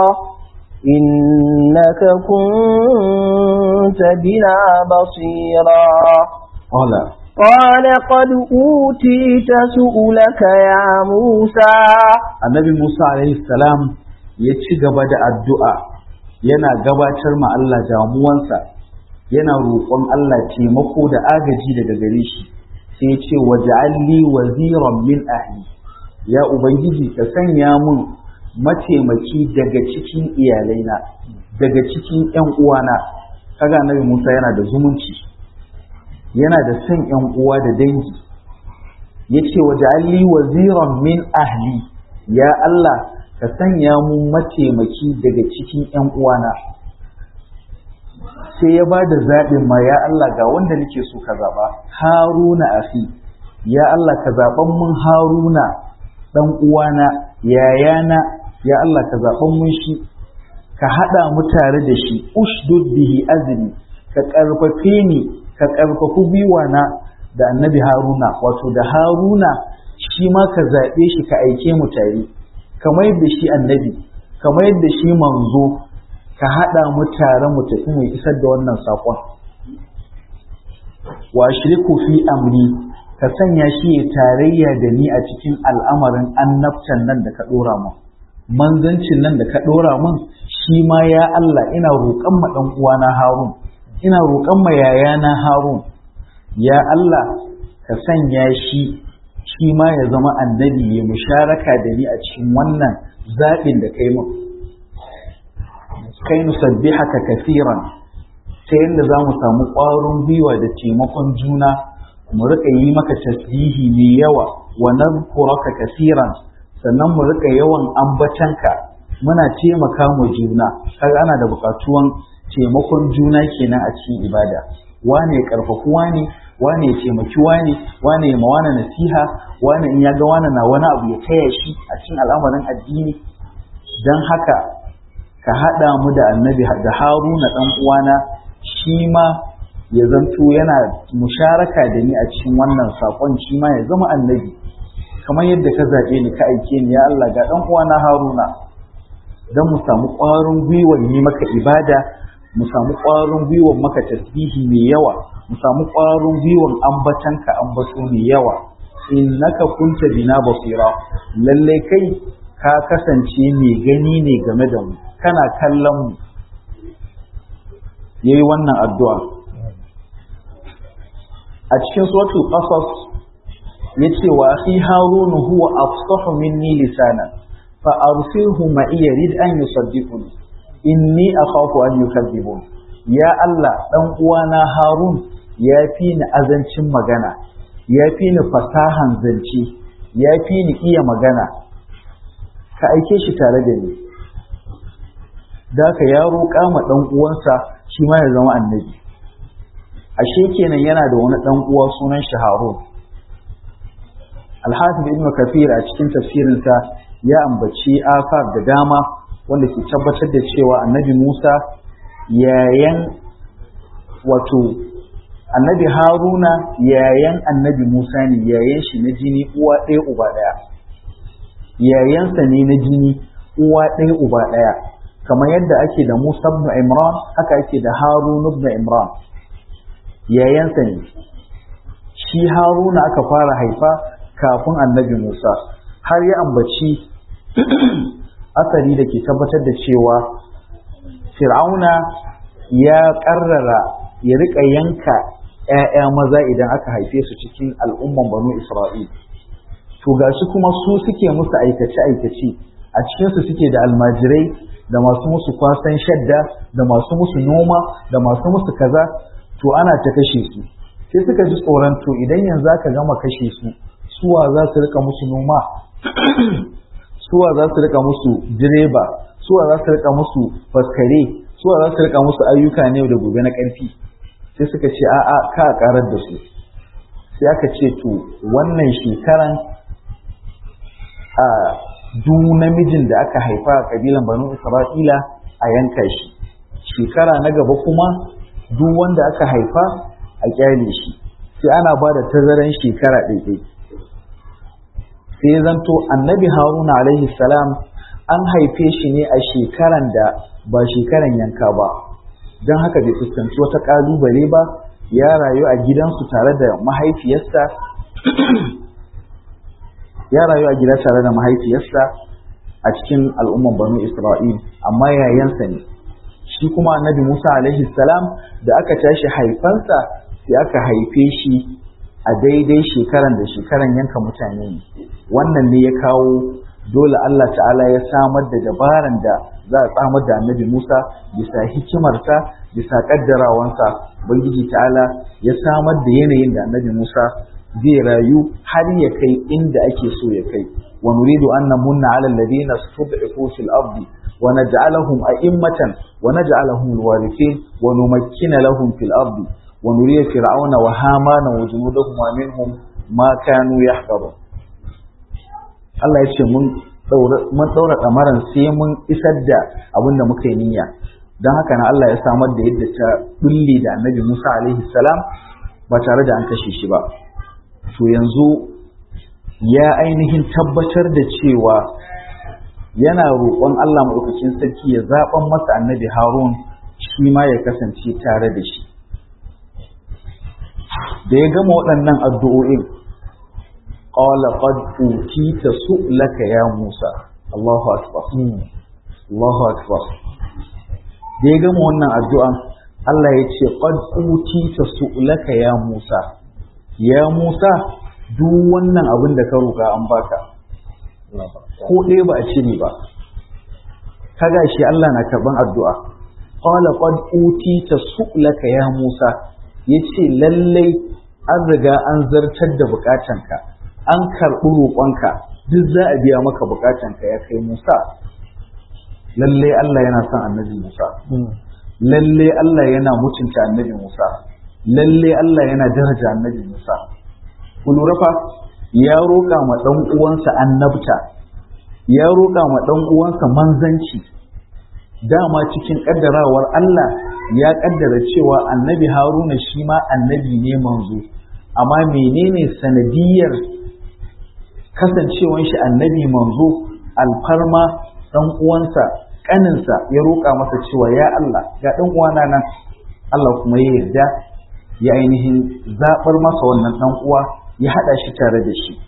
إنك كنت بنا بصيرا قال قال قد أوتيت سؤلك يا موسى annabi Musa alaihi salam ya ci gaba da addu'a yana gabatar ma Allah damuwansa yana roƙon Allah taimako da agaji daga gare shi sai ya ce waj'alli waziran min ahli ya ubangiji ka sanya mun mataimaki daga cikin iyalaina daga cikin ƴan uwana kaga annabi Musa yana da zumunci yana da son ƴan uwa da dangi yace waj'alli waziran min ahli ya Allah ka sanya mu mataimaki daga cikin ƴan uwana sai ya ba da zaɓin ma ya Allah ga wanda nake so ka zaɓa haruna afi ya Allah ka zaɓan mun haruna ɗan uwana yayana ya Allah ka zaɓan mun shi ka haɗa mu tare da shi ushdud bihi azri ka ƙarfafe ni ka ƙarfafi gwiwana da annabi haruna wato da haruna shi ma ka zaɓe shi ka aike mu tare kamar yadda shi annabi kamar yadda shi manzo ka haɗa mu tare mu tafi mu isar da wannan saƙon wa shiriku fi amri ka sanya shi ya tarayya da ni a cikin al'amarin annabtan nan da ka ɗora mun manzancin nan da ka ɗora mun shi ma ya Allah ina roƙon ma ɗan uwana Harun ina roƙon ma yayana Harun ya Allah ka sanya shi shi ma ya zama annabi ya musharaka da ni a cikin wannan zaɓin da kai mun kai nusabbihaka kafiran ta yadda za mu samu ƙwarin gwiwa da taimakon juna mu rika yi maka tasbihi mai yawa wa nadhkuraka kafiran sannan mu rika yawan ambatanka muna taimaka mu juna kaga ana da buƙatuwan taimakon juna kenan a cikin ibada wane ya karfafi wane wane ya taimaki wane wane ya mawana nasiha wane in ya ga wane na wani abu ya taya shi a cikin al'amarin addini don haka ka haɗa mu da annabi da haruna ɗan uwana shi ma ya zanto yana musharaka da ni a cikin wannan saƙon shi ma ya zama annabi kamar yadda ka zaɓe ni ka aike ni ya Allah ga ɗan uwana haruna don mu samu ƙwarin gwiwar yi maka ibada mu samu ƙwarin gwiwar maka tasbihi mai yawa mu samu ƙwarin gwiwar ambatanka ambato mai yawa innaka kunta bina basira lalle kai ka kasance mai gani ne game da mu kana kallon mu yayi wannan addu'a a cikin suratul qasas yace wa akhi harun huwa afsahu minni lisana fa arsilhu ma yarid an yusaddiquni inni akhafu an yukadzibun ya Allah dan uwana harun ya fi ni azancin magana ya fi ni fasahan zance ya fi ni iya magana ka aike shi tare da ni da ka ya roƙa ma ɗan uwansa shi ma ya zama annabi ashe kenan yana da wani ɗan uwa sunan shi Harun Al-Hafiz Ibn Kathir a cikin tafsirinsa ya ambaci afar da dama wanda ke tabbatar da cewa annabi Musa yayan wato annabi Haruna yayan annabi Musa ne yayan shi na jini uwa ɗaya uba ɗaya yayansa ne na jini uwa ɗaya uba ɗaya kamar yadda ake da Musa ibn Imran haka ake da Harun ibn Imran yayansa ne shi Haruna aka fara haifa kafin annabi Musa har ya ambaci asali da ke tabbatar da cewa Fir'auna ya ƙarrara ya riƙa yanka ‘ya'ya maza idan aka haife su cikin al'umman banu Isra'il. To gashi kuma su suke musu aikace-aikace a cikinsu suke da almajirai da masu musu kwasan shadda da masu musu noma da masu musu kaza to ana ta kashe su sai suka ji tsoron to idan yanzu aka gama kashe su suwa za su rika musu noma suwa za su rika musu direba suwa za su rika musu faskare suwa za su rika musu ayyuka ne da gobe na ƙarfi sai suka ce a'a ka karar da su sai aka ce to wannan shekaran a duk namijin da aka haifa a kabilan banu isra'ila a yanka shi shekara na gaba kuma duk wanda aka haifa a kyale shi sai ana ba da tazaran shekara ɗaiɗai sai ya zanto annabi haruna alaihi salam an haife shi ne a shekaran da ba shekaran yanka ba don haka bai fuskanci wata ƙalubale ba ya rayu a gidansu tare da mahaifiyarsa ya rayu a gida tare da mahaifiyarsa a cikin al'umman banu Isra'il amma yayansa ne shi kuma annabi Musa alaihi salam da aka tashi haifansa sai aka haife shi a daidai shekaran da shekaran yanka mutane ne wannan ne ya kawo dole Allah ta'ala ya samar da dabaran da za a tsamar da annabi Musa bisa hikimarsa bisa kaddarawansa Ubangiji ta'ala ya samar da yanayin da annabi Musa zai rayu har ya kai inda ake so ya kai wa nuridu an namunna ala alladhina stud'ifu fil ardi wa naj'alahum a'immatan wa naj'alahum alwarithin wa numakkina lahum fil ardi wa nuriya fir'auna wa hamana wa junudahum minhum ma kanu yahqarun Allah ya ce mun mun daura kamaran sai mun isar da abin da muka yi niyya don haka na Allah ya samar da yadda ta bulle da annabi Musa alaihi salam ba tare da an kashe shi ba to yanzu ya ainihin tabbatar da cewa yana roƙon Allah maɗaukakin sarki ya zaɓan masa annabi Harun shi ma ya kasance tare da shi da ya gama waɗannan addu'o'in qala qad utita su'laka ya Musa Allahu akbar Allahu akbar da ya gama wannan addu'an Allah ya ce qad utita su'laka ya Musa ya Musa duk wannan abin da ka roƙa an baka ko ɗaya ba a cire ba kaga shi Allah na karban addu'a qala qad utita su'laka ya Musa yace lallai an riga an zartar da bukatanka an karɓi roƙonka duk za a biya maka bukatanka ya kai Musa lallai Allah yana son annabi Musa lallai Allah yana mutunta annabi Musa lallai Allah yana daraja annabi Musa ku lura fa ya roƙa ma ɗan uwansa annabta ya roƙa ma ɗan uwansa manzanci dama cikin ƙaddarawar Allah ya ƙaddara cewa annabi Haruna shi ma annabi ne manzo amma menene sanadiyar kasancewan shi annabi manzo alfarma ɗan uwansa ƙaninsa ya roƙa masa cewa ya Allah ga ɗan uwana nan Allah kuma ya yarda ya ainihin zaɓar masa wannan ɗan uwa ya haɗa shi tare da shi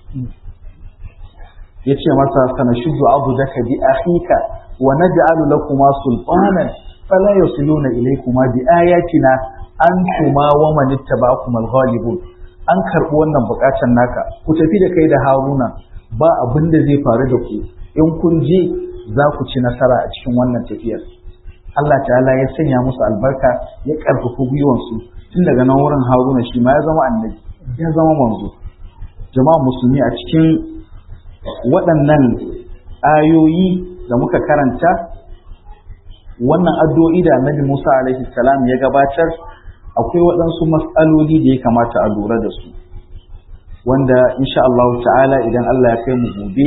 ya ce masa sana shudu abu zaka bi akhika wa naj'alu lakuma sultanan fala yasiluna ilaykuma bi ayatina antuma wa man ittaba'akum al-ghalibun an karɓi wannan buƙatar naka ku tafi da kai da Haruna ba abin da zai faru da ku in kun je za ku ci nasara a cikin wannan tafiyar Allah ta'ala ya sanya musu albarka ya ƙarfafa gwiwansu tun daga nan wurin Haruna shi ma ya zama annabi ya zama manzo jama'a musulmi a cikin waɗannan ayoyi da muka karanta wannan addu'o'i da annabi Musa alaihi salam ya gabatar akwai waɗansu matsaloli da ya kamata a lura da su wanda insha Allah ta'ala idan Allah ya kai mu gobe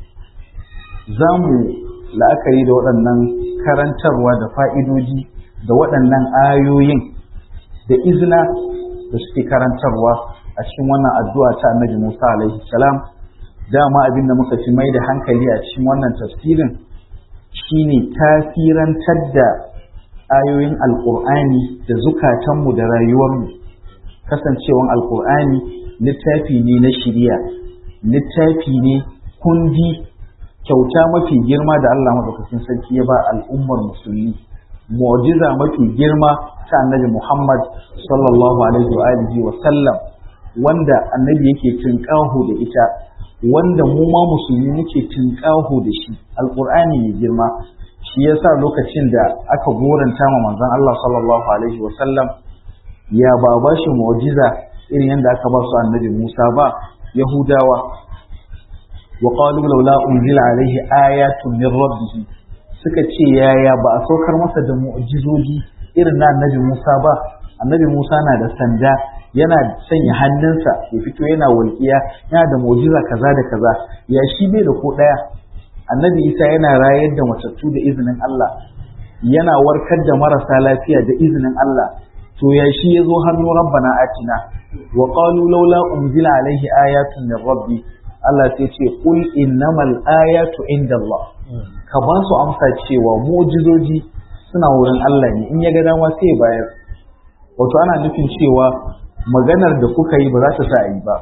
za mu la'akari da waɗannan karantarwa da fa'idoji da waɗannan ayoyin da izina da suke karantarwa a cikin wannan addu'a ta annabi Musa alaihi salam dama abin da muka fi mai da hankali a cikin wannan tafsirin shine tasirantar da ayoyin alƙur'ani da zukatanmu da rayuwarmu kasancewan alƙur'ani littafi ne na shiriya littafi ne kundi kyauta mafi girma da Allah madaukakin sarki ya ba al'ummar musulmi mu'jiza mafi girma ta annabi Muhammad sallallahu alaihi wa alihi wa sallam wanda annabi yake tinkaho da ita wanda mu ma musulmi muke tinkaho da shi alqur'ani mai girma shi yasa lokacin da aka goranta ma manzon Allah sallallahu alaihi wa sallam ya ba ba shi mu'jiza irin yadda aka ba su annabi Musa ba Yahudawa wa qalu laula unzila alaihi ayatun min rabbih suka ce yaya ba a saukar masa da mu'jizoji irin na annabi Musa ba annabi Musa na da sanda yana sanya hannunsa ya fito yana walƙiya yana da mu'jiza kaza da kaza ya shi bai da ko ɗaya annabi Isa yana rayar da matattu da izinin Allah yana warkar da marasa lafiya da izinin Allah to ya shi ya zo hannu rabbana atina wa qalu laula unzila alaihi ayatun min rabbi Allah sai ce qul innamal ayatu indallah ka ba su amsa cewa mu'jizoji suna wurin Allah ne in ya ga dama sai bayar wato ana nufin cewa maganar da kuka yi ba za ta sa a yi ba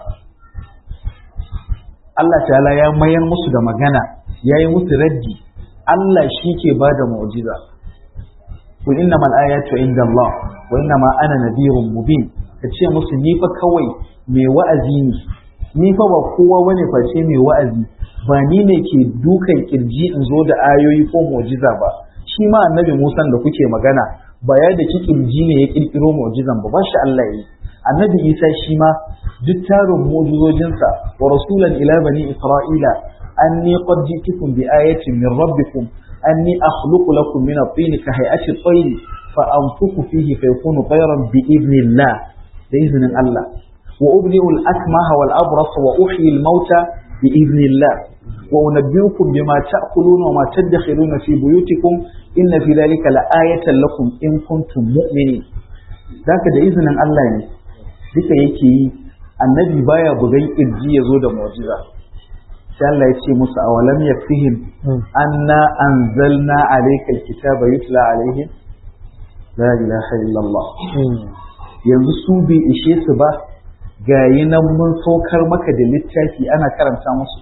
Allah ta'ala ya mayar musu da magana ya yi musu raddi Allah shi ke ba da mu'jiza kul innamal ayatu inda Allah wa innama ana nadhirun mubin ka ce musu ni fa kawai mai wa'azi ne ni fa ba kowa bane face mai wa'azi ba ni ne ke dukan kirji in zo da ayoyi ko mu'jiza ba shi ma annabi Musa da kuke magana ba ya da kirji ne ya kirkiro mu'jizan ba ba shi Allah yi annabi Isa shi ma duk tarin mu'jizojinsa wa rasulan ila bani isra'ila anni qad ji'tukum bi ayatin min rabbikum anni akhluqu lakum min at-tin ka hay'ati at-tayr fa anfukhu fihi fayakunu tayran bi idnillah da izinin Allah wa ubdi'u al-akmaha wal abrasa wa uhyi al-mauta bi idnillah wa unabbiukum bima ta'kuluna wa ma tadakhiruna fi buyutikum inna fi dhalika la'ayatan lakum in kuntum mu'minin zaka da izinin Allah ne duka yake yi annabi baya bugan kirji ya zo da mu'jiza sai Allah ya ce musu awalam yakfihim anna anzalna alayka alkitaba yutla alaihim la ilaha illallah yanzu su bai ishe su ba gayi nan mun saukar maka da littafi ana karanta musu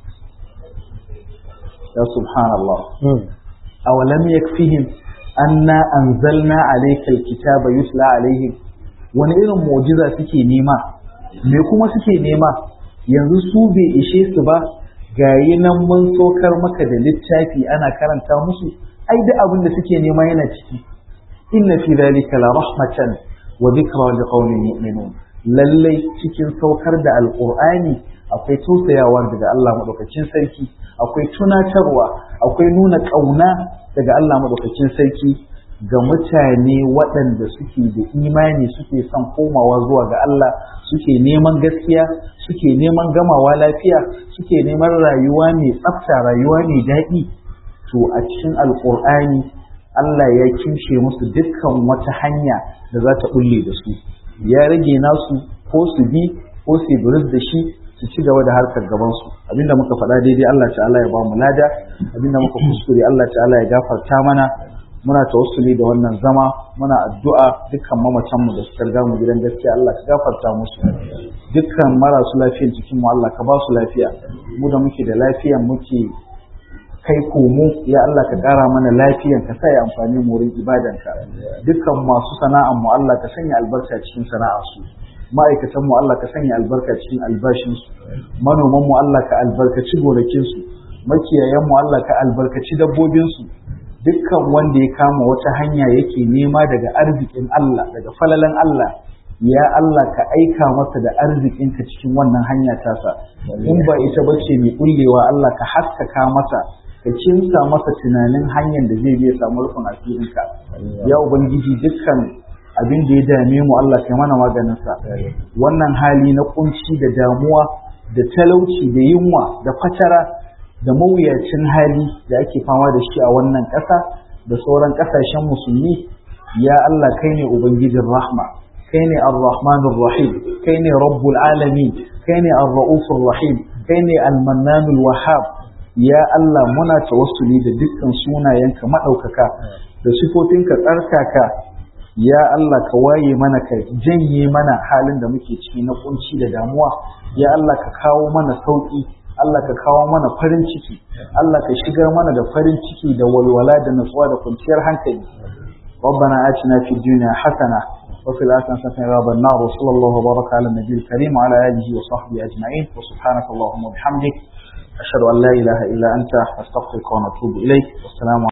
ya subhanallah awalam yakfihim anna anzalna alayka alkitaba yutla alaihim wani irin mu'jiza suke nema me kuma suke nema yanzu su bai ishe su ba gayi nan mun sokar maka da littafi ana karanta musu ai duk abin da suke nema yana ciki inna fi dhalika la rahmatan wa dhikra liqaumin yu'minun lallai cikin saukar da alqur'ani akwai tausayawa daga Allah madaukakin sarki akwai tunatarwa akwai nuna kauna daga Allah madaukakin sarki ga mutane waɗanda suke da imani suke son komawa zuwa ga Allah suke neman gaskiya suke neman gamawa lafiya suke neman rayuwa mai tsafta rayuwa mai daɗi to a cikin alƙur'ani Allah ya kimshe musu dukkan wata hanya da za ta bulle da su ya rage nasu ko su bi ko su buris da shi su ci gaba da harkar gabansu abinda muka faɗa daidai Allah ta'ala ya ba mu lada abinda muka kuskure Allah ta'ala ya gafarta mana muna tawassuli da wannan zama muna addu'a dukkan mamacanmu da suka riga mu gidan gaskiya Allah ka gafarta musu dukkan marasu lafiyan cikin mu Allah ka ba su lafiya mu da muke da lafiyan muke kai komo ya Allah ka ƙara mana lafiyan ka sa ya amfani mu wurin ibadanka dukkan masu sana'an mu Allah ka sanya albarka cikin sana'ar su ma'aikatan mu Allah ka sanya albarka cikin albashin su manoman mu Allah ka albarkaci gonakin su makiyayan mu Allah ka albarkaci dabbobin su dukkan wanda ya kama wata hanya yake nema daga arzikin Allah daga falalan Allah ya Allah ka aika masa da arzikinka cikin wannan hanya tasa in ba ita bace mai kullewa Allah ka haskaka masa ka kinsa masa tunanin hanyar da zai je samu rufin asirinka ya ubangiji dukkan abin da ya dame mu Allah ka mana maganin sa wannan hali na kunci da damuwa da talauci da yunwa da fatara da mawuyacin hali da ake fama da shi a wannan ƙasa da sauran ƙasashen musulmi ya Allah kai ne ubangijin rahma kai ne ar-rahmanur rahim kai ne rabbul alamin kai ne ar-raufur rahim kai ne al-mannanul wahhab ya Allah muna tawassuli da dukkan sunayenka madaukaka da sifofinka tsarkaka ya Allah ka waye mana ka janye mana halin da muke ciki na kunci da damuwa ya Allah ka kawo mana sauki Allah ka kawo mana farin ciki Allah ka shigar mana da farin ciki da walwala da natsuwa da kwanciyar hankali ربنا آتنا في الدنيا حسنة وفي الآخرة حسنة عذاب النار وصلى الله وبارك على النبي الكريم وعلى آله وصحبه أجمعين وسبحانك اللهم وبحمدك أشهد أن لا إله إلا أنت أستغفرك ونتوب إليك والسلام